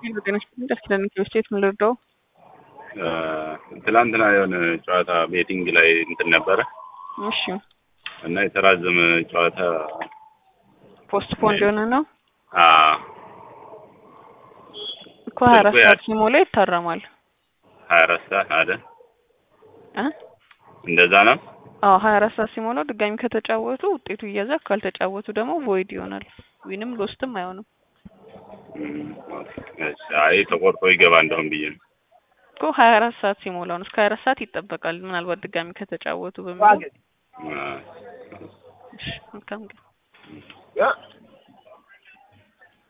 ደስ ይላል። ስቴት ምን ልርዳው? ትላንትና የሆነ ጨዋታ ቤቲንግ ላይ እንትን ነበረ እሺ እና የተራዘመ ጨዋታ ፖስት ፖንድ የሆነ ነው አ እኮ ሀያ አራት ሰዓት ሲሞላ ይታረማል። ሀያ አራት ሰዓት አለ እ እንደዛ ነው። አዎ ሀያ አራት ሰዓት ሲሞላው ድጋሚ ከተጫወቱ ውጤቱ ይያዛል። ካልተጫወቱ ደግሞ ቮይድ ይሆናል። ዊንም ሎስትም አይሆንም እም፣ እሺ፣ አይ ተቆርጦ ይገባ እንደውም ብዬ ነው። እኮ ሀያ አራት ሰዓት ሲሞላው ነው። እስከ ሀያ አራት ሰዓት ይጠበቃል። ምናልባት ድጋሚ ከተጫወቱ በሚል አ፣ እሺ መልካም ቀን